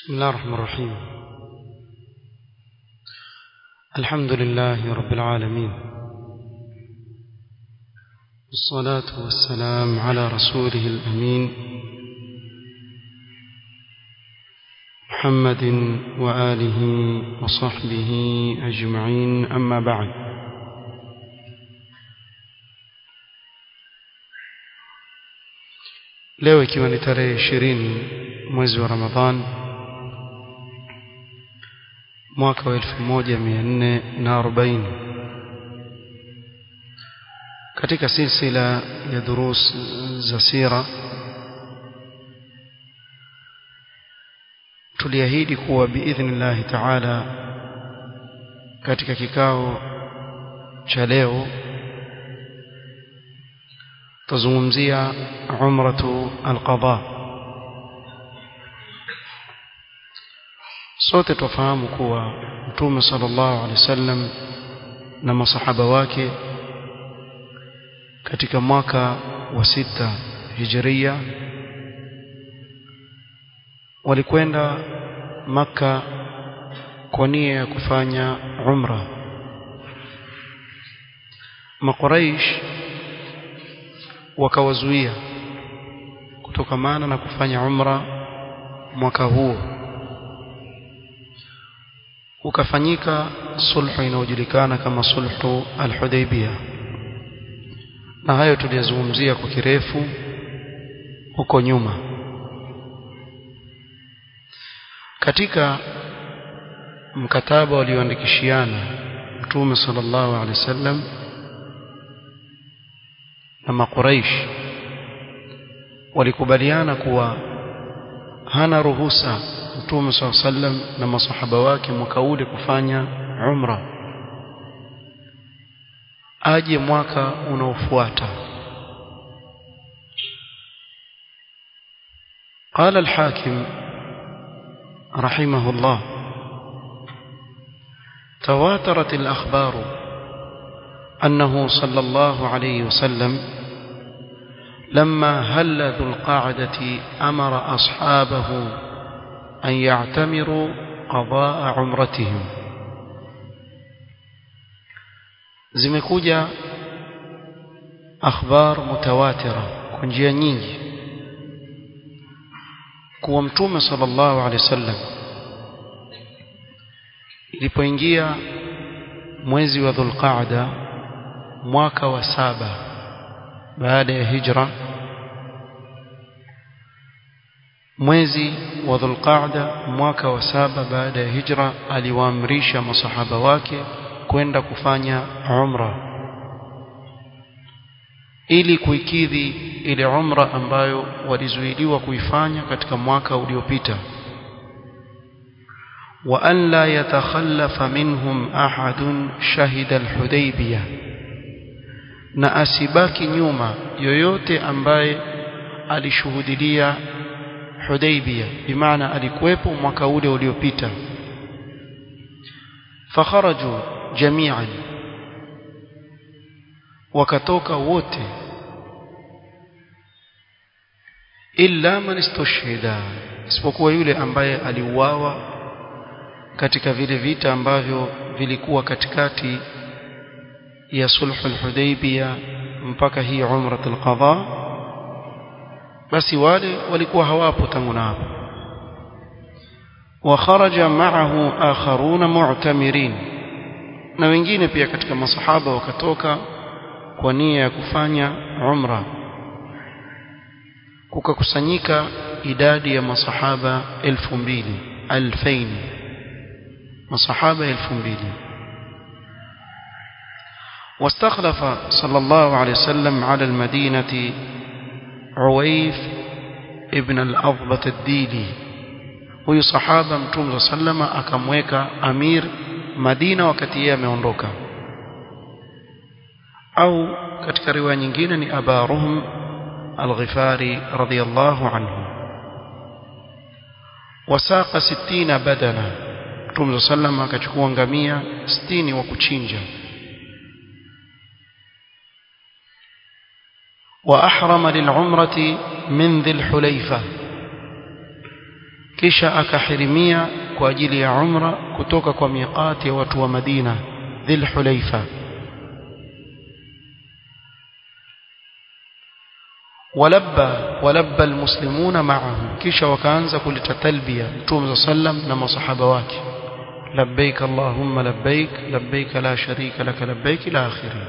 بسم الله الرحمن الرحيم الحمد لله رب العالمين والصلاة والسلام على رسوله الأمين محمد وآله وصحبه أجمعين أما بعد leo ikiwa ni tarehe ishirini mwezi wa ramadhan mwaka wa elfu moja mia nne na arobaini katika silsila ya durus za sira tuliahidi kuwa biidhnillahi taala katika kikao cha leo tazungumzia umratu alqada sote tufahamu kuwa mtume sallallahu alaihi wasallam na masahaba wake katika mwaka wa sita hijiria walikwenda maka kwa nia ya kufanya umra makuraish wakawazuia kutokamana na kufanya umra mwaka huo ukafanyika sulhu inayojulikana kama sulhu al-Hudaybiyah na hayo tuliyazungumzia kwa kirefu huko nyuma katika mkataba walioandikishiana Mtume sallallahu alaihi wasallam na makuraish walikubaliana kuwa hana ruhusa Mtume SAW sallam na masahaba wake mwaka ule kufanya umra aje mwaka unaofuata قال الحاكم رحمه الله تواترت الأخبار أنه صلى الله عليه وسلم لما هل ذو القاعدة أمر أصحابه أن يعتمروا قضاء عمرتهم zimekuja akhbar mutawatira kwa njia nyingi kuwa mtume sallallahu alaihi wasallam ilipoingia mwezi wa dhulqaada mwaka wa saba baada ya hijra mwezi wa dhulqaada mwaka wa saba baada ya hijra aliwaamrisha masahaba wake kwenda kufanya umra ili kuikidhi ile umra ambayo walizuiliwa kuifanya katika mwaka uliopita wa an la yatakhallafa minhum ahadun shahida alhudaybiyah na asibaki nyuma yoyote ambaye alishuhudilia Hudaybiyah bimaana alikuwepo mwaka ule uliopita fakharaju jami'an wakatoka wote illa man istushhida isipokuwa yule ambaye aliuawa katika vile vita ambavyo vilikuwa katikati ya sulhu al-Hudaybiyah mpaka hii umrat al-qadha basi wale walikuwa hawapo tangu na hapo wa kharaja ma'ahu akharuna mu'tamirin na wengine pia katika masahaba wakatoka kwa nia ya kufanya umra kukakusanyika idadi ya masahaba elfu mbili alfaini masahaba elfu mbili واستخلف صلى الله عليه وسلم على المدينة عويف ابن الأضبة الديلي huyu sahaba mtume sallama akamweka amir Madina wakati yeye ameondoka au katika riwaya nyingine ni Aba Ruhm al-Ghifari radiyallahu anhu wasaqa 60 badana mtume sallama akachukua ngamia 60 wa kuchinja وأحرم للعمرة من ذي الحليفة kisha akahirimia kwa ajili ya umra kutoka kwa miqati ya watu wa Madina Dhil Hulaifa ولبى ولبى المسلمون معه kisha wakaanza kuleta talbia mtume sallam na masahaba wake labbaik allahumma labbaik labbaik la sharika lak labbaik ila akhirih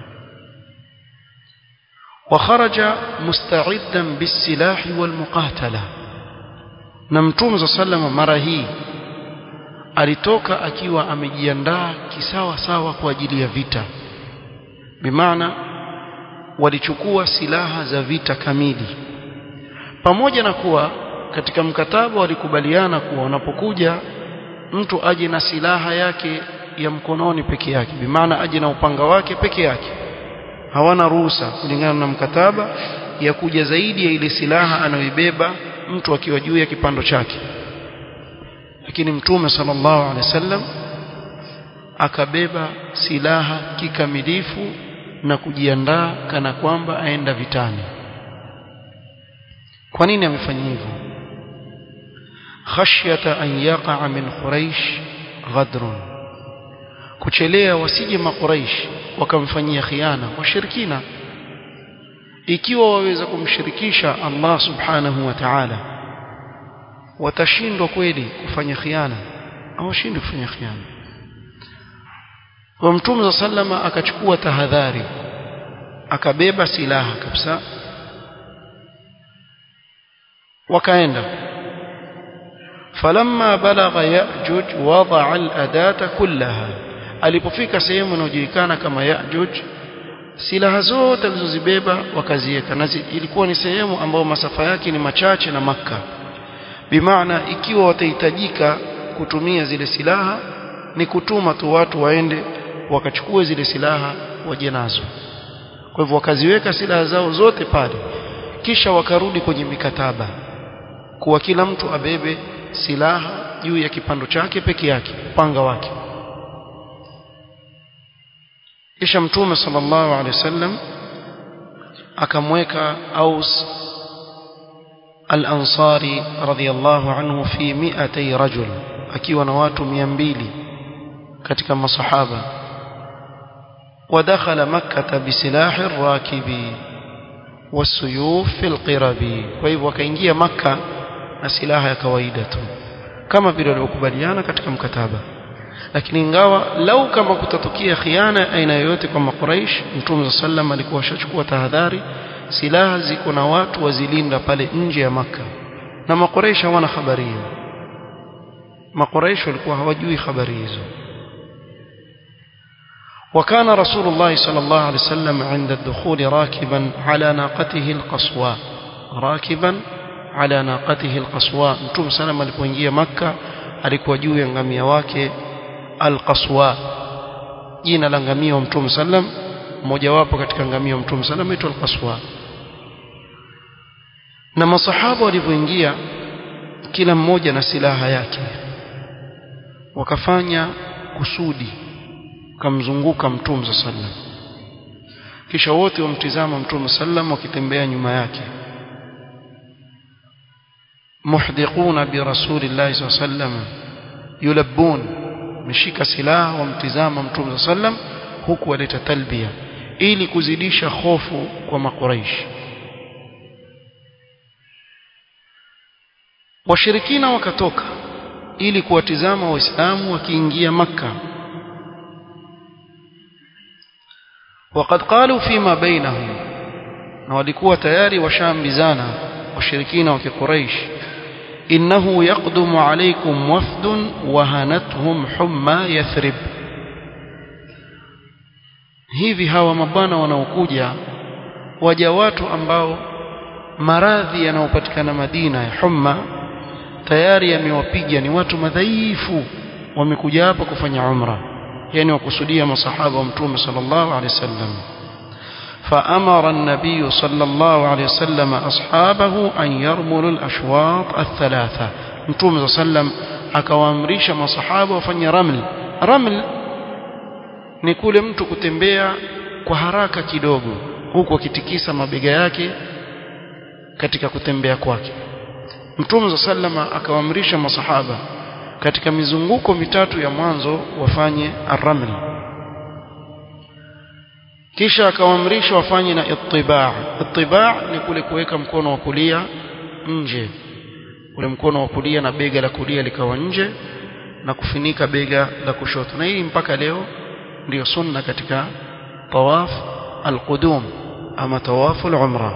وخرج مستعدا بالسلاح والمقاتله na mtume sallam mara hii alitoka akiwa amejiandaa kisawa sawa kwa ajili ya vita bimaana walichukua silaha za vita kamili pamoja na kuwa katika mkataba walikubaliana kuwa wanapokuja mtu aje na silaha yake ya mkononi peke yake bimaana aje na upanga wake peke yake hawana ruhusa kulingana na mkataba ya kuja zaidi ya ile silaha anayoibeba mtu akiwa juu ya kipando chake lakini mtume sallallahu alaihi wasallam akabeba silaha kikamilifu na kujiandaa kana kwamba aenda vitani kwa nini amefanya hivyo khashyata an yaqa min quraish ghadrun kuchelea wasije makuraish wakamfanyia khiana washirikina ikiwa waweza kumshirikisha Allah subhanahu wa ta'ala watashindwa kweli kufanya khiana hawashindi kufanya khiana kwa mtume sallama akachukua tahadhari akabeba silaha kabisa wakaenda falamma balagha ya'juj wada'a al-adata kullaha alipofika sehemu inayojulikana kama ya'juj silaha zote alizozibeba wakaziweka na ilikuwa ni sehemu ambayo masafa yake ni machache na maka bimaana ikiwa watahitajika kutumia zile silaha ni kutuma tu watu waende wakachukue zile silaha waje nazo kwa hivyo wakaziweka silaha zao zote pale kisha wakarudi kwenye mikataba kuwa kila mtu abebe silaha juu ya kipando chake peke yake upanga wake kisha mtume sallallahu alaihi wasallam akamweka Aus al-Ansari radhiyallahu anhu fi 200 rajul akiwa na watu 200 katika masahaba ودخل مكة بسلاح الراكب والسيوف في القرب فايو wakaingia maka na silaha ya kawaida tu kama vile waliokubaliana katika mkataba lakini ingawa lau kama kutatokea khiana aina yoyote kwa makuraish mtume sallam alikuwa ashachukua tahadhari silaha ziko na watu wazilinda pale nje ya maka na makuraish hawana habari hiyo makuraish walikuwa hawajui habari hizo وكان رسول الله صلى الله عليه وسلم عند الدخول راكبا على ناقته القصواء راكبا على ناقته القصواء متوم سلام alipoingia maka alikuwa juu ya ngamia wake alqaswa jina la ngamia wa mtume sallam mmoja wapo katika ngamia wa mtume sallam aitwa alqaswa na masahaba walipoingia kila mmoja na silaha yake wakafanya kusudi kamzunguka mtume sallam kisha wote wamtizama mtume sallam wakitembea nyuma yake muhdiquna bi rasulillahi sallam yulabbun meshika silaha wamtizama mtume sallam huku waleta talbia ili kuzidisha hofu kwa makuraishi washirikina wakatoka ili kuwatizama waislamu wakiingia makka وقد قالوا فيما بينهم na walikuwa tayari washaambizana washirikina wa kiquraish innahu yaqdumu alaykum wafdun wahanathum humma yathrib hivi hawa mabwana wanaokuja waja watu ambao maradhi yanayopatikana Madina ya humma tayari yamewapiga ni watu madhaifu wamekuja hapa kufanya umra yani wakusudia masahaba wa mtume sallallahu alaihi wasallam فأمر النبي صلى الله عليه وسلم أصحابه أن يرملوا الأشواط الثلاثة متوم صلى الله عليه وسلم akawaamrisha masahaba wafanye raml raml ni kule mtu kutembea kwa haraka kidogo huku akitikisa mabega yake katika kutembea kwake mtume sallama akawaamrisha masahaba katika mizunguko mitatu ya mwanzo wafanye arraml kisha akawaamrisha wafanye na ittiba' ittiba' ni kule kuweka mkono wa kulia nje ule mkono wa kulia na bega la kulia likawa nje na kufunika bega la kushoto na hii mpaka leo ndiyo sunna katika tawaf alqudum ama tawaf alumra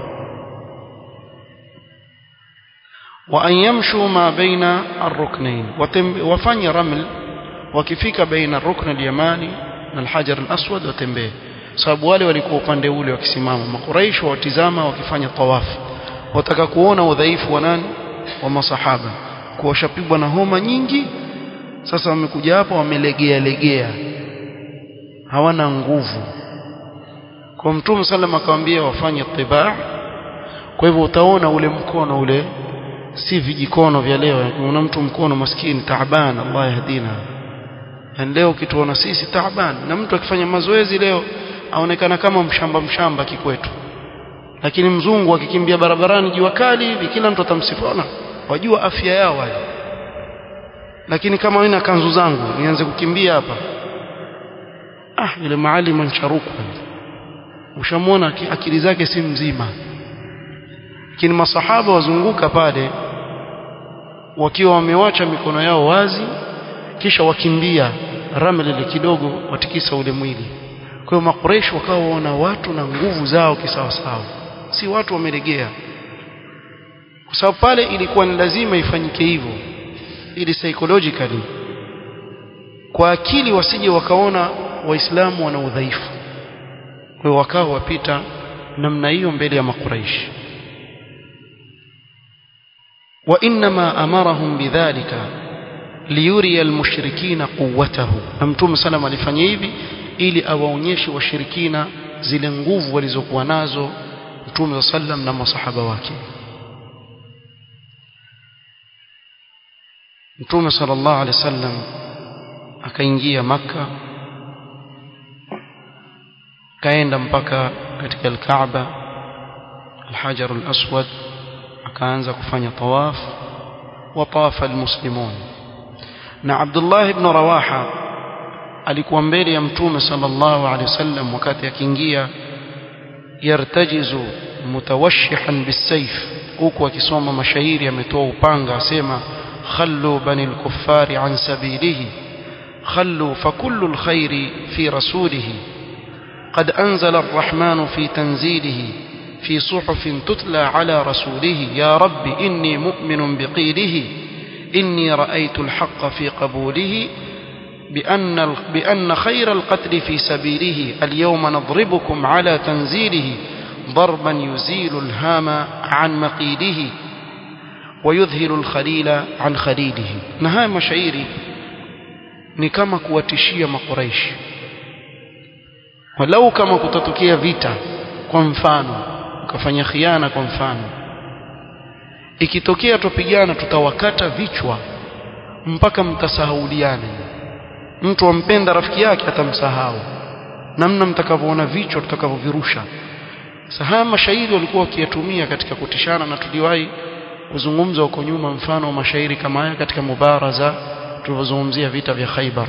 wa an yamshu ma baina arruknain wafanye raml wakifika baina arrukn alyamani na alhajar alaswad watembee sababu wale walikuwa upande ule wakisimama makuraish watizama wakifanya tawaf wataka kuona udhaifu wa nani wa masahaba kuwashapigwa na homa nyingi sasa wamekuja hapa wamelegea legea hawana nguvu kwa mtume sallam akamwambia wafanye tibaa kwa hivyo utaona ule mkono ule si vijikono vya leo una mtu mkono maskini taaban Allah yahdina yani leo kituona sisi taaban na mtu akifanya mazoezi leo aonekana kama mshamba mshamba kikwetu lakini mzungu akikimbia barabarani jua kali hivi kila mtu atamsifona wajua afya yao wale lakini kama wewe na kanzu zangu nianze kukimbia hapa ah yule maalim ancharuku ushamwona akili zake si mzima lakini masahaba wazunguka pale wakiwa wamewacha mikono yao wazi kisha wakimbia ramli kidogo watikisa ule mwili kwa hiyo makureshi wakawa waona watu na nguvu zao kisawasawa si watu wamelegea kwa sababu pale ilikuwa ni lazima ifanyike hivyo ili psychologically kwa akili wasije wakaona waislamu wana udhaifu kwa hiyo wakawa wapita namna hiyo mbele ya makuraishi وإنما أمرهم بذلك ليري المشركين قوته ممتوم سلام alifanya hivi ili awaonyeshe washirikina zile nguvu walizokuwa nazo Mtume sallam na masahaba wake Mtume sallallahu alaihi wasallam akaingia maka kaenda mpaka katika al-Kaaba al-Hajar al-Aswad akaanza kufanya tawaf wa tawafa almuslimun na Abdullah ibn Rawaha alikuwa mbele ya mtume sallallahu alaihi wasallam wakati akiingia yartajizu mutawashihan bisayf huku akisoma mashairi ametoa upanga asema khallu bani al-kuffari an sabilihi khallu fakullu al-khairi fi rasulihi قد أنزل الرحمن في تنزيله في صحف تتلى على رسوله يا رب إني مؤمن بقيله إني رأيت الحق في قبوله بأن, بأن خير القتل في سبيله اليوم نضربكم على تنزيله ضربا يزيل الهام عن مقيله ويذهل الخليل عن خليله نهاية مشاعري ni kama kuwatishia makuraishi walau kama kutatokea vita kwa mfano ukafanya khiana kwa mfano ikitokea tupigana tutawakata vichwa mpaka mtasahauliane mtu ampenda rafiki yake atamsahau namna mtakavyoona vichwa tutakavyovirusha sahaya mashairi walikuwa wakiyatumia katika kutishana na tuliwahi kuzungumza huko nyuma mfano wa mashairi kama haya katika mubaraza tulivyozungumzia vita vya Khaibar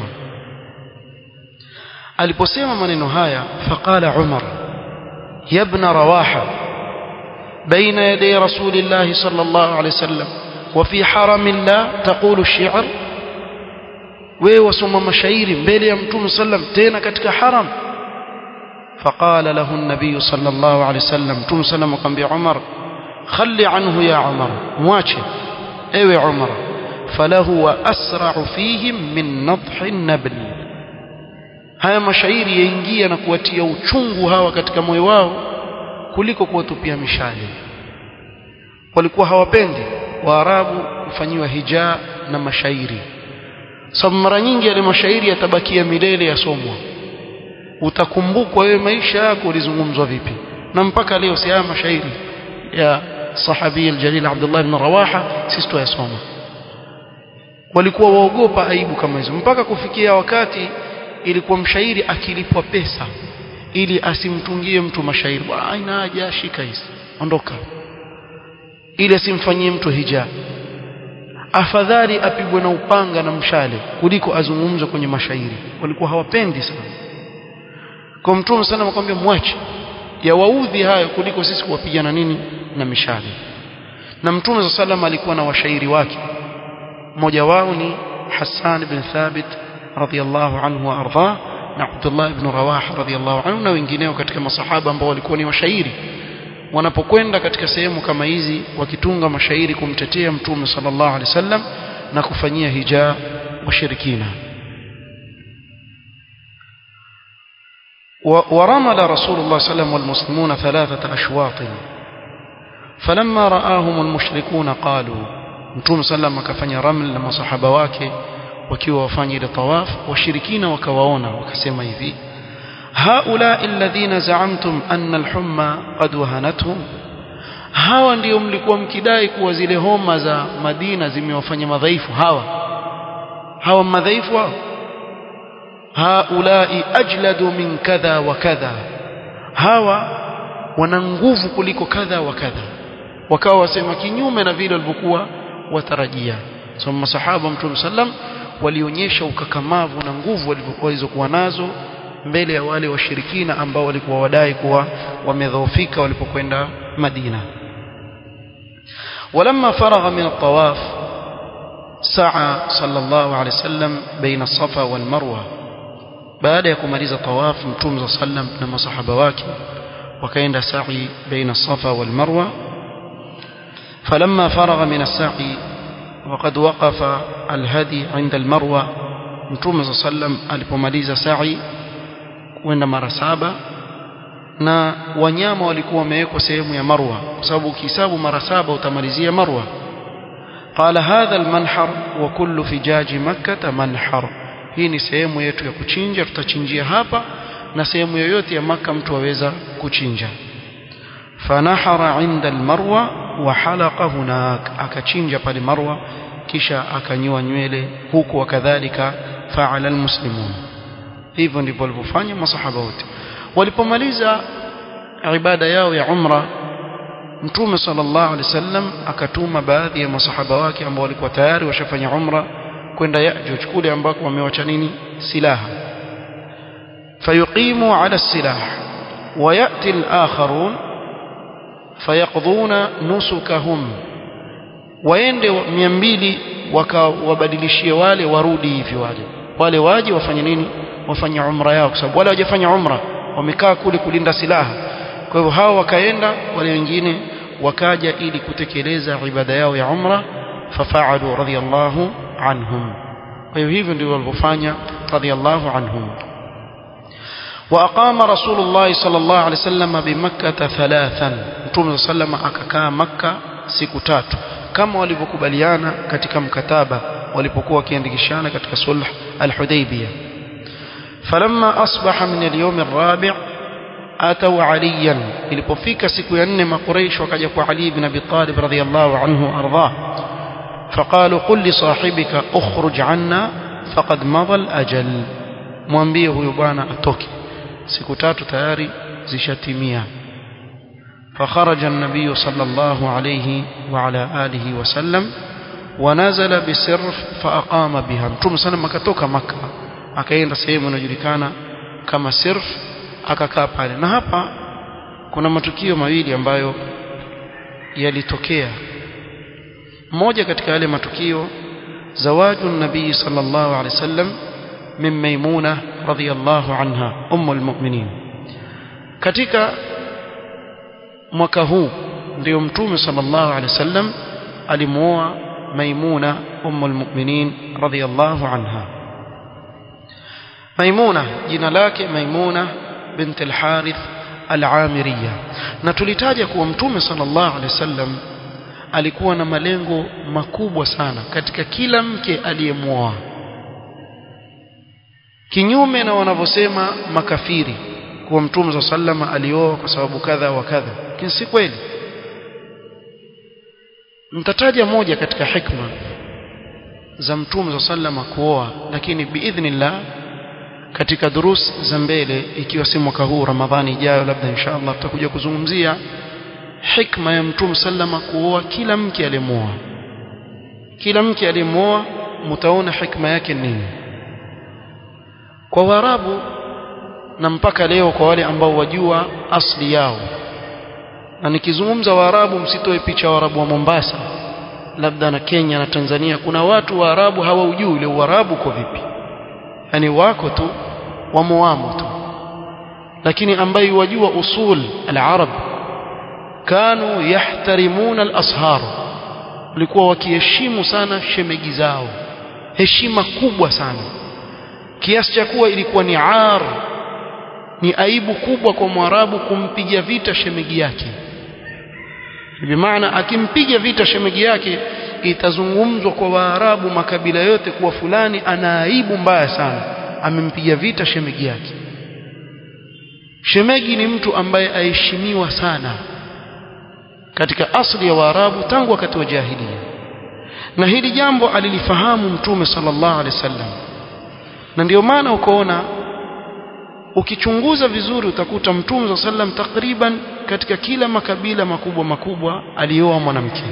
aliposema maneno haya faqala Umar ya ibn Rawaha بين يدي رسول الله صلى الله عليه وسلم وفي حرم الله تقول الشعر wewe wasoma mashairi mbele ya mtume sallam tena katika haram فقال له النبي صلى الله عليه وسلم مtume sallam akamwambia Umar خلي عنه يا عمر mwache ewe Umar فله واسرع فيهم من نضح النبل haya mashairi yaingia na kuwatia uchungu hawa katika moyo wao kuliko kuwatupia mishale walikuwa hawapendi waarabu kufanyiwa hijaa na mashairi sababu mara nyingi yale mashairi yatabakia milele yasomwa utakumbukwa wewe maisha yako ulizungumzwa vipi na mpaka leo si haya mashairi ya sahabi aljalil Abdullah ibn Rawaha sisi tuyasoma walikuwa waogopa aibu kama hizo mpaka kufikia wakati ilikuwa mshairi akilipwa pesa ili asimtungie mtu mashairi bwana aina haja shika hizi ondoka ili asimfanyie mtu hija afadhali apigwe na upanga na mshale kuliko azungumzwe kwenye mashairi walikuwa hawapendi sana kwa mtume sana akamwambia mwache yawaudhi hayo kuliko sisi kuwapigana nini na mishale na mtume sa salam alikuwa na washairi wake mmoja wao ni Hassan bin Thabit radhiyallahu anhu wa ardhah na Abdullah ibn Rawah radhiyallahu anhu na wengineo katika masahaba ambao walikuwa ni washairi wanapokwenda katika sehemu kama hizi wakitunga mashairi kumtetea mtume sallallahu alaihi wasallam na kufanyia hija washirikina ورمل رسول الله صلى الله عليه وسلم والمسلمون ثلاثة أشواط فلما رآهم المشركون قالوا Mtume sallam akafanya raml na masahaba wake wakiwa wafanya ile tawaf washirikina wakawaona wakasema hivi haula alladhina za'amtum anna al-humma qad wahanatuhum hawa ndio mlikuwa mkidai kuwa zile homa za Madina zimewafanya madhaifu hawa hawa madhaifu hao haulai ajladu min kadha wa kadha hawa wana nguvu kuliko kadha wa kadha wakawa wasema kinyume na vile walivyokuwa watarajia so masahaba mtume sallam walionyesha ukakamavu na nguvu walizokuwa nazo mbele ya wale washirikina ambao walikuwa wadai kuwa wamedhoofika walipokwenda Madina ولما فرغ من الطواف سعى صلى الله عليه وسلم بين الصفا والمروه baada ya kumaliza tawaf mtume sallam na masahaba wake wakaenda sa'i baina safa wal marwa فلما فرغ من السعي وقد وقف الهدي عند المروه mtume sallam alipomaliza sa'i kwenda mara saba na wanyama walikuwa wamewekwa sehemu ya marwa kwa sababu ukihesabu mara saba utamalizia marwa قال هذا المنحر وكل فجاج مكة منحر hii ni sehemu yetu ya kuchinja tutachinjia hapa na sehemu yoyote ya maka mtu aweza kuchinja fanahara inda almarwa wa halaqa hunak akachinja pale marwa kisha akanyoa nywele huku wakadhalika faala almuslimun hivyo ndivyo walivyofanya masahaba wote walipomaliza ibada yao ya umra mtume sallallahu alaihi wasallam akatuma baadhi ya masahaba wake ambao walikuwa tayari washafanya umra kwenda Yajuj kule ambako wamewacha nini silaha fayuqimu ala silah وياتي الاخرون فيقضون نسكهم waende 200 wakawabadilishie wale warudi hivi wale wale waje wafanye nini wafanye umra yao kwa sababu wale hawajafanya umra wamekaa kule kulinda silaha kwa hivyo hao wakaenda wale wengine wakaja ili kutekeleza ibada yao ya umra fafaalu radiyallahu anhum kwa hiyo hivyo ndivyo walivyofanya radiyallahu anhum وأقام رسول الله صلى الله عليه وسلم بمكة ثلاثا متوم صلى الله عليه وسلم akakaa Makka siku tatu kama walivyokubaliana katika mkataba walipokuwa wakiandikishana katika sulh al-Hudaybiyah فلما أصبح من اليوم الرابع أتوا عليا ilipofika siku ya nne makuraish wakaja kwa Ali ibn Abi Talib radhiyallahu anhu ardhah فقالوا قل لصاحبك اخرج عنا فقد مضى الأجل mwambie huyu bwana atoke siku tatu tayari zishatimia فخرج النبي صلى الله عليه وعلى آله وسلم ونزل بسرف فأقام بها متوم سلم akatoka maka akaenda sehemu inayojulikana kama sirf akakaa pale na hapa kuna matukio mawili ambayo yalitokea moja katika yale matukio zawaju nabii sallallahu alaihi wasallam min maimuna radhiyallahu anha ummul mu'minin katika mwaka huu ndio mtume sallallahu alaihi wasallam alimuoa maimuna ummul mu'minin radhiyallahu anha maimuna jina lake maimuna bint al-harith al-amiriya na tulitaja kuwa mtume sallallahu alaihi wasallam alikuwa na malengo makubwa sana katika kila mke aliyemuoa kinyume na wanavyosema makafiri kuwa mtume sa sallama alioa kwa sababu kadha wa kadha lakini si kweli mtataja moja katika hikma za mtume sa sallama kuoa lakini biidhnillah katika durus za mbele ikiwa si mwaka huu ramadhani ijayo labda inshallah tutakuja kuzungumzia hikma ya mtume sallama kuoa kila mke aliyemuoa kila mke aliyemuoa mtaona hikma yake nini kwa Waarabu na mpaka leo kwa wale ambao wajua asli yao na nikizungumza Waarabu msitoe picha Waarabu wa Mombasa labda na Kenya na Tanzania kuna watu Waarabu hawaujui ule Uarabu uko vipi yani wako tu wamoamo tu lakini ambaye wajua usul al-arab kanu yahtarimuna al-ashar walikuwa wakiheshimu sana shemegi zao heshima kubwa sana kiasi cha kuwa ilikuwa ni ar ni aibu kubwa kwa mwarabu kumpiga vita shemegi yake bimaana akimpiga vita shemegi yake itazungumzwa kwa waarabu makabila yote kuwa fulani ana aibu mbaya sana amempiga vita shemegi yake shemegi ni mtu ambaye aheshimiwa sana katika asli ya waarabu tangu wakati wa jahiliya na hili jambo alilifahamu mtume sallallahu alaihi wasallam na ndio maana ukaona ukichunguza vizuri utakuta mtume sallallahu alaihi wasallam takriban katika kila makabila makubwa makubwa alioa mwanamke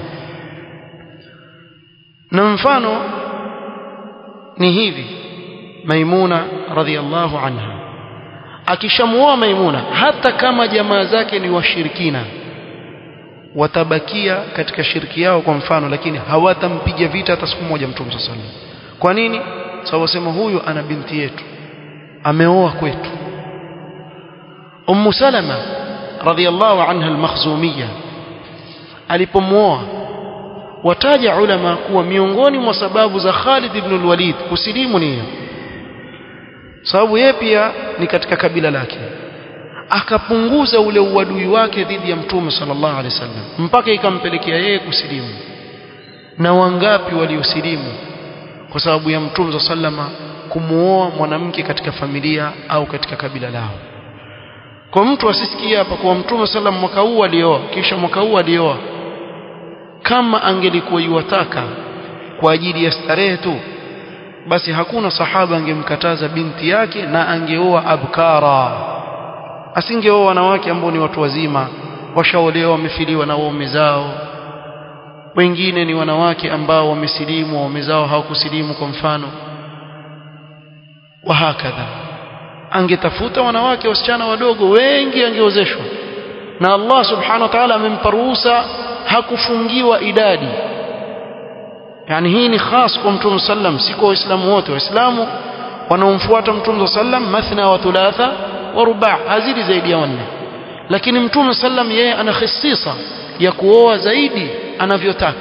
na mfano ni hivi maimuna radhiallahu anha akishamuoa maimuna hata kama jamaa zake ni washirikina watabakia katika shirki yao kwa mfano lakini hawatampiga vita hata siku moja mtume sallallahu alaihi wasallam kwa nini sababu wasema huyu ana binti yetu ameoa kwetu ummu salama radhiallahu anha al-makhzumiyya alipomuoa wataja ulama kuwa miongoni mwa sababu za Khalid ibn al-Walid kusilimu ni sababu yeye pia ni katika kabila lake akapunguza ule uadui wake dhidi ya mtume sallallahu alaihi wasallam mpaka ikampelekea yeye kusilimu na wangapi waliosilimu kwa sababu ya mtume sallama kumuoa mwanamke katika familia au katika kabila lao kwa mtu asisikie hapa kwa mtume sallam mwaka huu alioa kisha mwaka huu alioa kama angelikuwa yuwataka kwa ajili ya starehe tu basi hakuna sahaba angemkataza binti yake na angeoa abkara asingeoa wanawake ambao ni watu wazima washaolewa wamefiliwa na waume zao wengine ni wanawake ambao wamesilimu waume zao hawakusilimu kwa mfano wahakadha angetafuta wanawake wasichana wadogo wengi angeozeshwa na Allah subhanahu wa ta'ala amempa ruhusa hakufungiwa idadi yani hii ni khas kwa mtume sallam si kwa waislamu wote waislamu wanaomfuata mtume sallam mathna wa thulatha wa ruba' hazidi zaidi ya wanne lakini mtume sallam yeye ana khisisa ya kuoa zaidi anavyotaka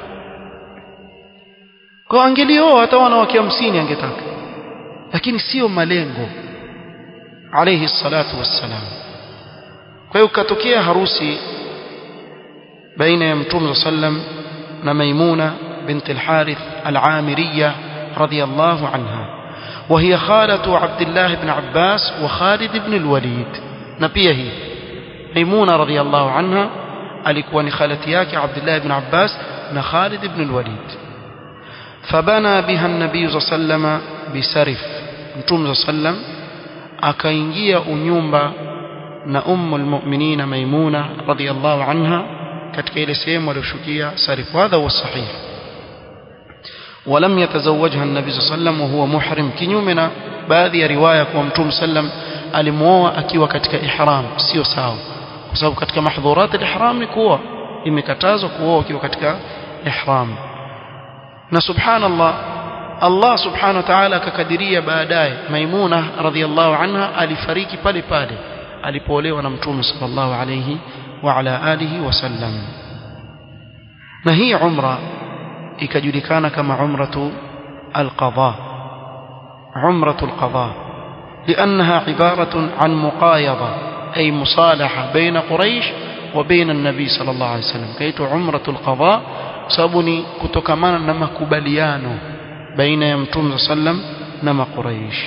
kwa angelioa hata wanawake 50 angetaka lakini sio malengo alayhi salatu wassalam kwa hiyo katokea harusi baina ya mtume sallam na maimuna بنت الحارث العامرية رضي الله عنها وهي خالة عبد الله بن عباس وخالد بن الوليد نبيه ميمونة رضي الله عنها alikuwa ni khalati yake Abdullah ibn Abbas na Khalid ibn al-Walid fabana biha an-nabiy sallallahu bisarif mtume sallam akaingia unyumba na ummu al-mu'minin maimuna radhiyallahu anha katika ile sehemu aliyoshukia sarif hadha huwa sahih ولم يتزوجها النبي صلى الله عليه وسلم وهو محرم kinyume na baadhi ya riwaya kwa mtume sallam alimuoa akiwa katika ihram sio sawa kwa sababu katika mahdhurat al-ihram ni kuoa imekatazwa kuoa ukiwa katika ihram na subhanallah Allah subhanahu wa ta'ala akakadiria baadaye Maimuna radhiallahu anha alifariki pale pale alipoolewa na mtume sallallahu alayhi wa ala alihi wasallam na hii umra ikajulikana kama umratu al-qadha umratu al-qadha لأنها عبارة عن مقايضة أي مصالحة بين قريش وبين النبي صلى الله عليه وسلم كيت عمرة القضاء سابني كتكمانا نما كباليانو بين يمتون صلى الله عليه وسلم نما قريش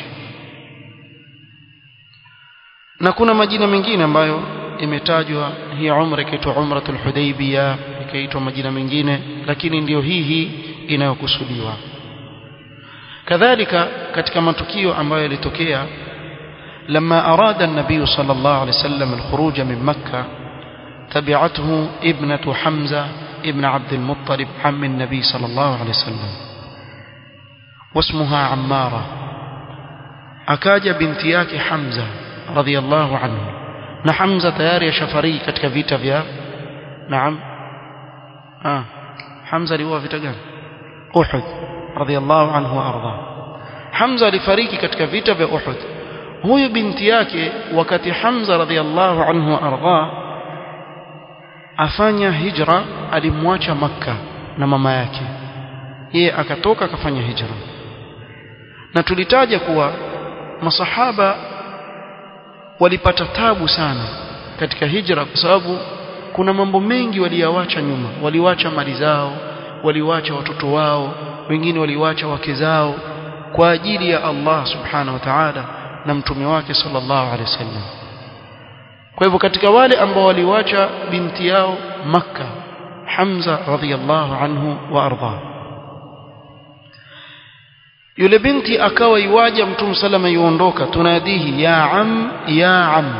na kuna majina mengine ambayo imetajwa hii umra ikaitwa umratul hudaybiyah ikaitwa majina mengine lakini ndiyo hii hii inayokusudiwa kadhalika katika matukio ambayo yalitokea لما أراد النبي صلى الله عليه وسلم الخروج من مكة تبعته ابنة حمزة ابن عبد المطلب عم النبي صلى الله عليه وسلم واسمها عمارة akaja binti yake Hamza radhiallahu anhu na Hamza tayari yashafariki katika vita vya naam ah Hamza aliuawa vita gani Uhud radhiallahu anhu arda Hamza alifariki katika vita vya Uhud huyu binti yake wakati Hamza radhiallahu anhu arda afanya hijra alimwacha makka na mama yake yeye akatoka akafanya hijra na tulitaja kuwa masahaba walipata tabu sana katika hijra kwa sababu kuna mambo mengi waliyawacha nyuma waliwacha mali zao waliwacha watoto wao wengine waliwacha wake zao kwa ajili ya Allah subhanahu wa ta'ala na mtume wake sallallahu alaihi wasallam kwa hivyo katika wale ambao waliwacha binti yao makka Hamza radhiyallahu anhu wa arda yule binti akawa iwaja mtume salama yuondoka tunadihi ya am ya am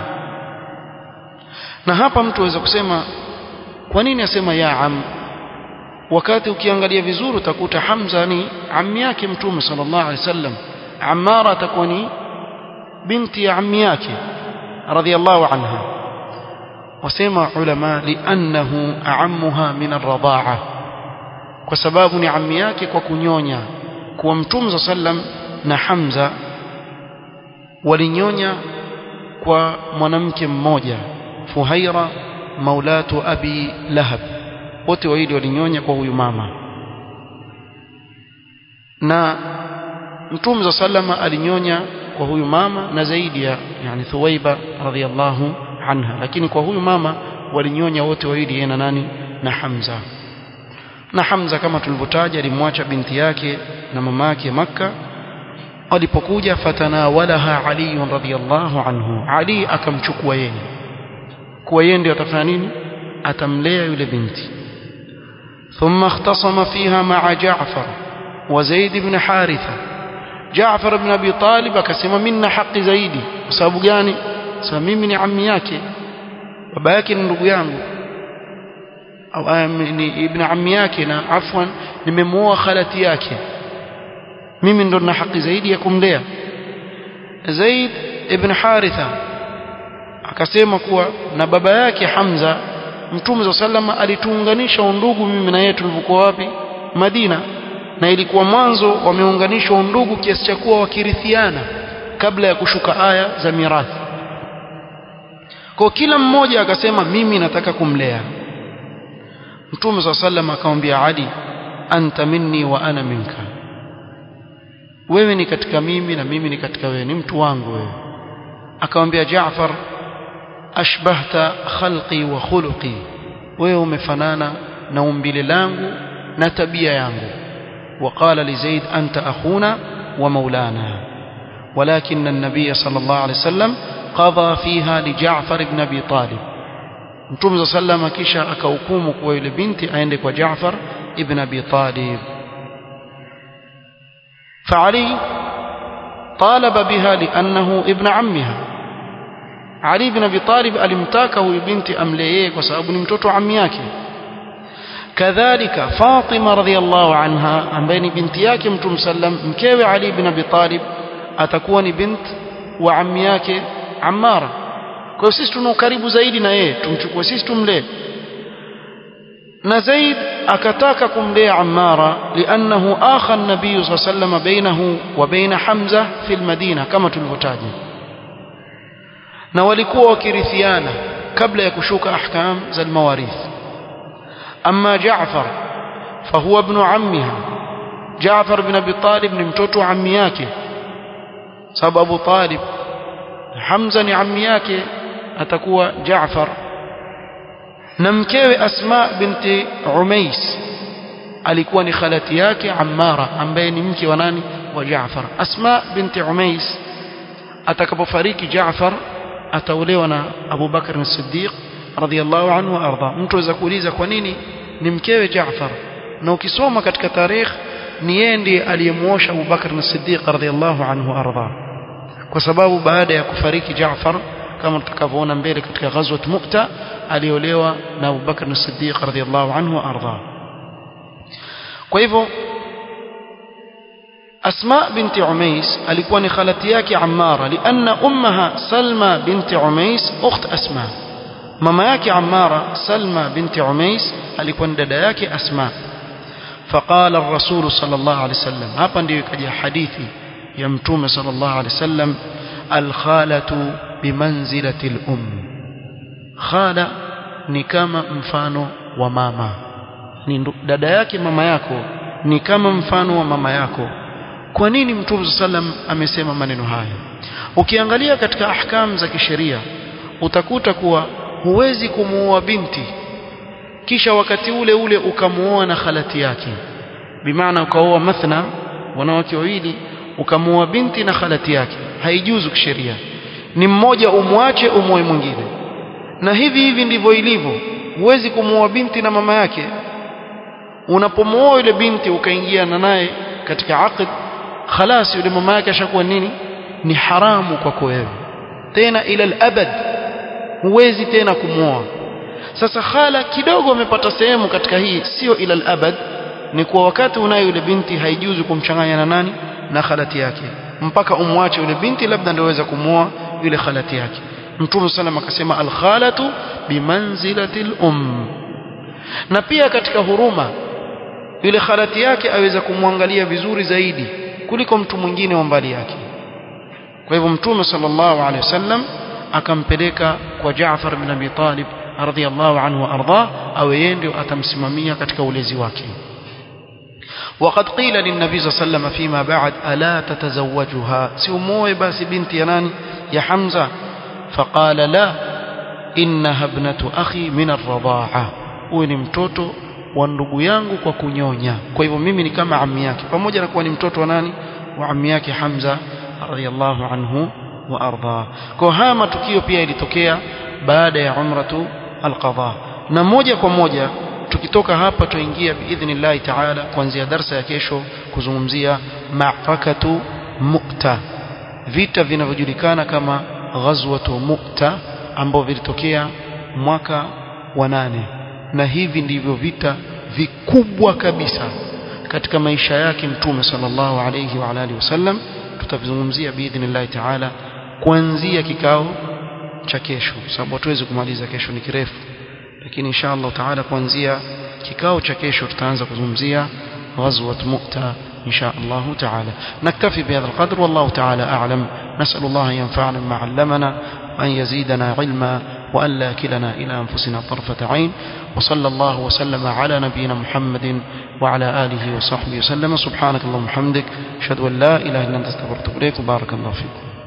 na hapa mtu aweza kusema kwa nini asema ya am wakati ukiangalia vizuri utakuta Hamza ni ammi yake mtume sallallahu alaihi wasallam Ammara atakuwa ni binti ya ammi yake radhiyallahu anha wasema ulama liannahu a'ammuha min ar-radha'a kwa sababu ni ammi yake kwa kunyonya kuwa mtume sallam na Hamza walinyonya kwa mwanamke mmoja Fuhaira maulatu Abi Lahab wote wawili walinyonya kwa huyu mama na mtume sallama alinyonya kwa huyu mama na zaidi ya yani Thuwaiba radhiallahu anha lakini kwa huyu mama walinyonya wote wawili yeye na nani na Hamza na Hamza kama tulivyotaja alimwacha binti yake na mama yake Makka alipokuja fatanawalaha Ali radhiyallahu anhu Ali akamchukua yeye kuwa yeye ndio atafanya nini atamlea yule binti ثم اختصم فيها مع جعفر وزيد بن حارثة جعفر بن أبي طالب akasema minna haki zaidi kwa sababu gani sasa mimi ni ammi yake baba yake ni ndugu yangu au ni ibn ammi yake na afwan nimemuoa khalati yake mimi ndo na haki zaidi ya kumlea Zaid ibn Haritha akasema kuwa na baba yake Hamza Mtume wa sallama alituunganisha undugu mimi na yeye tulipokuwa wapi Madina na ilikuwa mwanzo wameunganishwa undugu kiasi cha kuwa wakirithiana kabla ya kushuka aya za mirathi kwa kila mmoja akasema mimi nataka kumlea Mtume wa sallama akamwambia Ali anta minni wa ana minka wewe ni katika mimi na mimi ni katika wewe ni mtu wangu wewe akamwambia Jaafar ashbahta khalqi wa khuluqi wewe umefanana na umbile langu na tabia yangu وقال لزيد أنت أخونا ومولانا ولكن النبي صلى الله عليه وسلم قضى فيها لجعفر بن أبي طالب متوم صلى الله عليه وسلم كيشا أكوكومك ويل بنتي عندك وجعفر ابن أبي طالب فعلي طالب بها لأنه ابن عمها علي بن أبي طالب alimtaka huyu binti amlee kwa sababu ni mtoto ammi yake kadhalika Fatima radhiallahu anha ambaye ni binti yake Mtume sallam mkewe Ali bin Abi Talib atakuwa ni bint wa ammi yake Ammara kwa hiyo sisi tuna ukaribu zaidi na yeye tumchukue sisi tumlee na Zaid akataka kumlea Ammara liannahu akha an-nabiy sallallahu alayhi wasallam bainahu wa baina Hamza fi al-Madina kama tulivyotaja na walikuwa wakirithiana kabla ya kushuka ahkam za al-mawarith amma Jaafar fahuwa ibn ammiha Jaafar bin Abi Talib ni mtoto wa ammi yake sababu Abu Talib Hamza ni ammi yake atakuwa Jaafar na mkewe Asma binti Umais alikuwa ni khalati yake Ammara ambaye ni mke wa nani wa Jaafar Asma binti Umais atakapofariki Jaafar ataolewa na Abu Bakar as-Siddiq radhiyallahu anhu wa arda mtu aweza kuuliza kwa nini ni mkewe Jaafar na ukisoma katika tarikh ni yeye ndiye aliyemuosha Abu Bakar as-Siddiq radhiyallahu anhu wa arda kwa sababu baada ya kufariki Jaafar kama tutakavyoona mbele katika ghazwat Mu'ta aliolewa na Abu Bakr as-Siddiq radhiyallahu anhu wa ardha kwa hivyo أسماء بنت عميس alikuwa ni khalati yake Ammara لأن أمها سلمى بنت عميس أخت أسماء mama yake Ammara Salma binti Umais alikuwa ni dada yake Asma فقال الرسول صلى الله عليه وسلم hapa ndio ikaja hadithi ya mtume صلى الله عليه وسلم الخالة بمنزلة الأم خالة ni kama mfano wa mama ni dada yake mama yako ni kama mfano wa mama yako kwa nini mtume sallam amesema maneno haya ukiangalia katika ahkam za kisheria utakuta kuwa huwezi kumuoa binti kisha wakati ule ule ukamuoa na khalati yake bimaana ukaoa mathna wanawake wawili ukamuoa binti na khalati yake haijuzu kisheria ni mmoja umwache umoe mwingine na hivi hivi ndivyo ilivyo huwezi kumuoa binti na mama yake unapomuoa yule binti ukaingia na naye katika aqd khalas yule mama yake ashakuwa nini ni haramu kwako wewe tena ila al-abad huwezi tena kumuoa sasa khala kidogo amepata sehemu katika hii sio ila al-abad ni kwa wakati unayo yule binti haijuzu kumchanganya na nani na khalati yake mpaka umwache yule binti labda ndio waweza kumuoa yule khalati yake Mtume sallam akasema al-khalatu bimanzilati al-um na pia katika huruma yule khalati yake aweza kumwangalia vizuri zaidi kuliko mtu mwingine wa mbali yake kwa hivyo Mtume sallallahu alaihi wasallam akampeleka kwa Jaafar bin Abi Talib radhiyallahu anhu arda awe yeye ndio atamsimamia katika ulezi wake وقد قيل للنبي صلى الله عليه وسلم فيما بعد ألا تتزوجها سيموه بس بنت يناني يا حمزة فقال لا إنها ابنة أخي من الرضاعة وإن mtoto wa ndugu yangu kwa kunyonya kwa hivyo mimi ni kama ammi yake pamoja na kuwa ni mtoto wa nani wa ammi yake Hamza radhiyallahu anhu wa arda kwa haya matukio pia ilitokea baada ya umratu alqadha na moja kwa moja tukitoka hapa tuingia biidhnillah taala kuanzia darsa ya kesho kuzungumzia ma'rakatu mu'ta vita vinavyojulikana kama ghazwatu mu'ta ambao vilitokea mwaka wa nane na hivi ndivyo vita vikubwa kabisa katika maisha yake mtume sallallahu alayhi wa alihi wasallam tutavizungumzia biidhnillah taala kuanzia kikao cha kesho sababu hatuwezi kumaliza kesho ni kirefu lakini insha Allah taala kuanzia kikao cha kesho tutaanza kuzungumzia غزوة مؤتة إن شاء الله تعالى نكتفي بهذا القدر والله تعالى أعلم نسأل الله أن ينفعنا بما علمنا وأن يزيدنا علما وأن لا كلنا إلى أنفسنا طرفة عين وصلى الله وسلم على نبينا محمد وعلى آله وصحبه وسلم سبحانك اللهم وبحمدك أشهد أن لا إله إلا أنت استغفرك وأتوب إليك وبارك الله فيكم